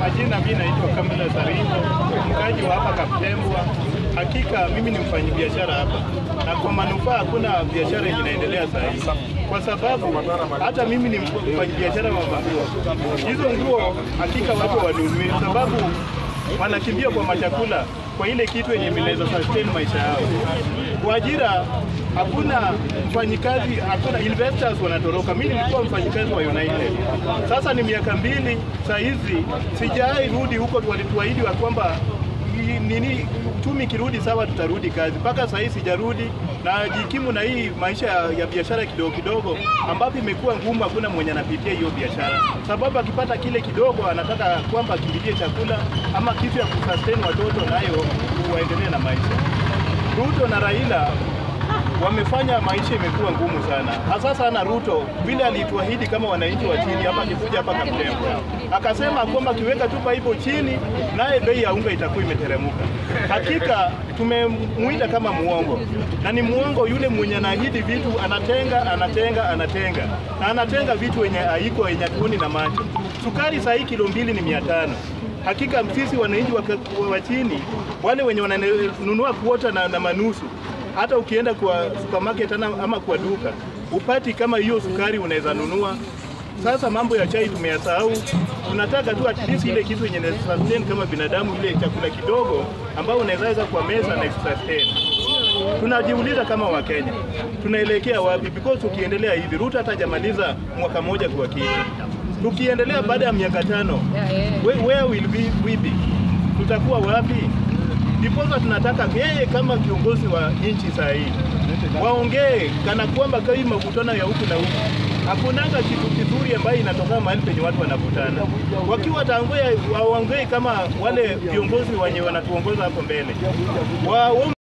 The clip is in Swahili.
Majina mimi naitwa Kamila Saringo, mkaji wa hapa Kaptembwa. Hakika mimi ni mfanyabiashara hapa, na kwa manufaa hakuna biashara yenye inaendelea saa hii, kwa sababu hata mimi ni mfanyabiashara wa manguo. Hizo nguo hakika watu wanunui, sababu wanakimbia kwa machakula, kwa ile kitu yenye inaweza sustain maisha yao. Kwa ajira hakuna mfanyikazi, hakuna investors wanatoroka. Mimi nilikuwa mfanyikazi wa United, sasa ni miaka mbili saa hizi sijai rudi huko. Walituahidi wa kwamba i- nini uchumi kirudi sawa, tutarudi kazi. Mpaka saa hii sijarudi na jikimu na hii maisha ya, ya biashara kidogo kidogo, ambapo imekuwa ngumu. Hakuna mwenye anapitia hiyo biashara, sababu akipata kile kidogo anataka kwamba akimbilie chakula ama kitu ya kusustain watoto, nayo waendelee na maisha. Ruto na Raila wamefanya maisha imekuwa ngumu sana, hasa sana Ruto vile alituahidi kama wananchi wa chini hapa, akikuja hapa Kaptembwa akasema kwamba akiweka tu paipo chini, naye bei ya unga itakuwa imeteremuka. Hakika tumemuita kama muongo, na ni muongo yule mwenye anaahidi vitu, anatenga anatenga anatenga na anatenga vitu wenye haiko yenye tuoni na macho. Sukari saa hii kilo mbili ni mia tano. Hakika sisi wananchi wa, wa chini wale wenye wananunua kuota na, na manusu hata ukienda kwa supermarket ana, ama kwa duka upati kama hiyo sukari unaweza nunua. Sasa mambo ya chai tumeyasahau, tunataka tu at least ile kitu yenye ina sustain kama binadamu, ile chakula kidogo ambao unaweza weka kwa meza na sustain. Tunajiuliza kama Wakenya tunaelekea wapi? Because ukiendelea hivi Ruto hatajamaliza mwaka mmoja kwa kiti, tukiendelea baada ya miaka tano, where, where will we, we be? Tutakuwa wapi? Ndiposa tunataka yeye kama kiongozi wa nchi saa hii waongee kana kwamba kai makutano ya huku na huku, hakunanga kitu kizuri ambayo inatoka mahali penye watu wanakutana. Wakiwa tangoya waongee kama wale viongozi wenye wanatuongoza hapo mbele wa